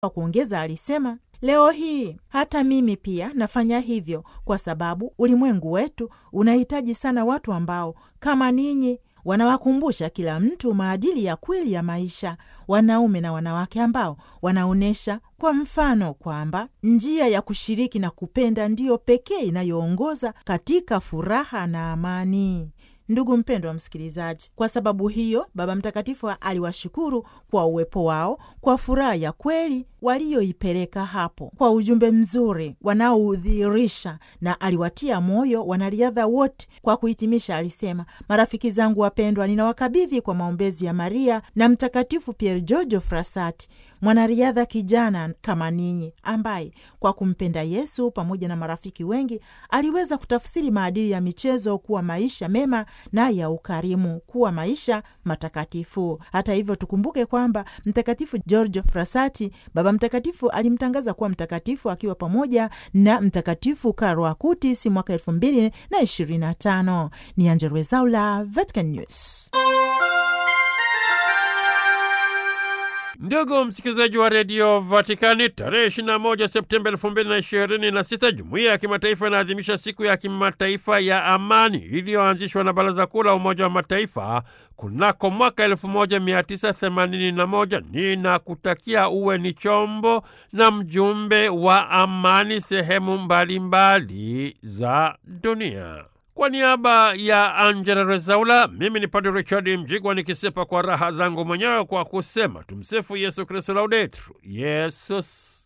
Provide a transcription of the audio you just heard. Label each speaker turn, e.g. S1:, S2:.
S1: Kwa kuongeza, alisema leo hii hata mimi pia nafanya hivyo, kwa sababu ulimwengu wetu unahitaji sana watu ambao kama ninyi wanawakumbusha kila mtu maadili ya kweli ya maisha, wanaume na wanawake ambao wanaonyesha kwa mfano kwamba njia ya kushiriki na kupenda ndiyo pekee inayoongoza katika furaha na amani. Ndugu mpendwa wa msikilizaji, kwa sababu hiyo Baba Mtakatifu aliwashukuru kwa uwepo wao, kwa furaha ya kweli walioipeleka hapo, kwa ujumbe mzuri wanaoudhihirisha, na aliwatia moyo wanariadha wote. Kwa kuhitimisha, alisema: marafiki zangu wapendwa, ninawakabidhi kwa maombezi ya Maria na Mtakatifu Pier Giorgio Frassati, mwanariadha kijana kama ninyi, ambaye kwa kumpenda Yesu pamoja na marafiki wengi aliweza kutafsiri maadili ya michezo kuwa maisha mema na ya ukarimu kuwa maisha matakatifu. Hata hivyo, tukumbuke kwamba Mtakatifu Giorgio Frassati, Baba Mtakatifu alimtangaza kuwa mtakatifu akiwa pamoja na Mtakatifu Carlo Acutis mwaka elfu mbili na ishirini na tano. Ni Angella Rwezaula, Vatican News.
S2: Ndugu msikilizaji wa redio Vatikani, tarehe 21 Septemba 2026 jumuiya ya kimataifa inaadhimisha siku ya kimataifa ya amani iliyoanzishwa na Baraza Kuu la Umoja wa Mataifa kunako mwaka 1981. Ninakutakia uwe ni chombo na mjumbe wa amani sehemu mbalimbali za dunia. Kwa niaba ya Angela Rezaula, mimi ni Padre Richard Mjigwa nikisepa kwa raha zangu mwenyewe kwa kusema tumsifu Yesu Kristu, laudetur Yesus